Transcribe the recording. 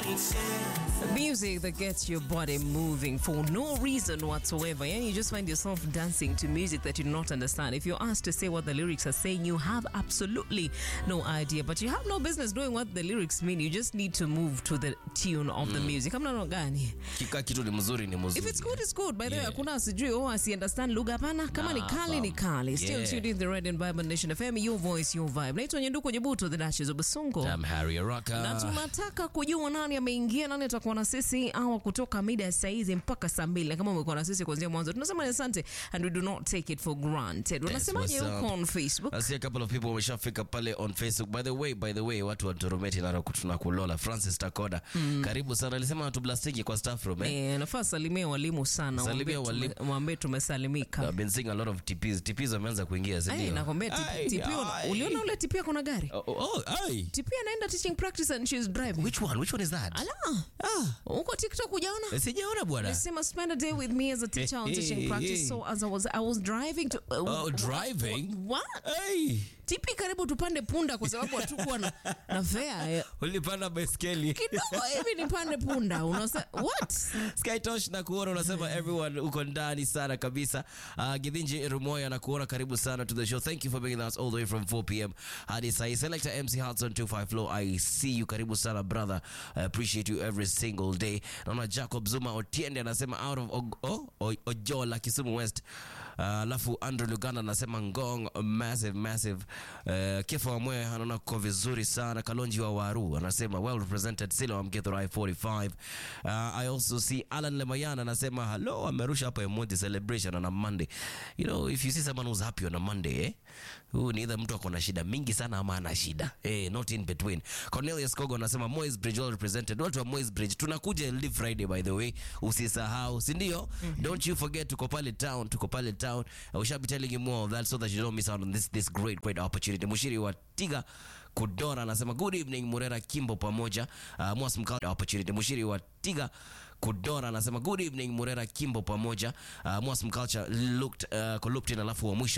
Music that gets your body moving for no reason whatsoever. And you just find yourself dancing to music that you do not understand. If you're asked to say what the lyrics are saying, you have absolutely no idea. But you have no business knowing what the lyrics mean. You just need to move to the tune of the music. Hamna no gani. Kika kitu ni mzuri ni mzuri. If it's good, it's good. By the way, Yeah. hakuna sijui oh, asi understand lugha hapana. Kama ni Nah, kali ni fam. kali. Still Yeah. tuned in the Red and Vibrant Nation FM, your voice, your vibe. Naitwa Nyenduko Nyebuto, the Dashes of Basungo. I'm Harry na Araka. tunataka kujua nani ameingia, nani atakuwa na sisi awa kutoka mida ya saa hizi mpaka saa mbili. Na kama umekuwa na sisi kuanzia mwanzo, tunasema ni asante and we do not take it for granted. Unasemaje what's huko up? on Facebook? I see a couple of people wameshafika pale on Facebook. By the way, by the way, watu wa Torometi na tunakulola. Francis Takoda. Karibu sana. Alisema tublastiki kwa staff room eh. Eh, nafaa salimia walimu sana, Salimia Waambie tume- walimu. waambie tumesalimika. I've been seeing a lot of TPs. TPs wameanza kuingia, si Ai, ndio? nakwambia Ai, tipi, tipi, una- ai. uliona ule tipia kuna gari Oh, oh, ai. tipia anaenda teaching practice and she's driving. Which one? Which one is that? Ala, Ah, huko TikTok hujaona? sijaona bwana. Sema spend a day with me as a teacher on teaching practice. So as I was I was driving to uh, Oh, driving? What? Ai. tipi karibu tupande punda kwa sababu hatukuwa na, na fare Ulipanda baiskeli. kidogo hivi nipande punda unasa what Skytosh na kuona unasema everyone uko ndani sana kabisa. Uh, Githinji Rumoya na kuona karibu sana to the show. Thank you for being with us all the way from 4 p.m. hadi saa hii. Selector MC Hudson 25 Flow. I see you. Karibu sana brother. I appreciate you every single day. Naona Jacob Zuma Otiende anasema out of Og- oh, O- Ojola Kisumu West. Uh, Alafu Andrew Luganda anasema Ngong massive massive. Uh, Kifo wa Mwe anaona kwa vizuri sana. Kalonji wa Waru anasema well represented Silo Mgithurai 45. Uh, I also see Alan Lemayana anasema hello, amerusha hapa emoji celebration on a Monday. You know, if you see someone who's happy on a Monday, eh? Huyu ni either mtu ako na shida mingi sana ama ana shida. Eh, not in between. Cornelius Kogo anasema Moy's Bridge well represented. Watu wa Moy's Bridge tunakuja live Friday by the way. Usisahau, si ndio? Don't you forget tuko pale town, tuko pale town. I shall be telling you more of that so that you don't miss out on this this great great opportunity. Mushiri wa Tiga Kudora anasema good evening Murera Kimbo pamoja. Uh, Mwas Mkao opportunity. Mushiri wa Tiga Kudora anasema good evening Murera Kimbo pamoja. Uh, Mwas Mculture looked uh, looked in alafu wa mwisho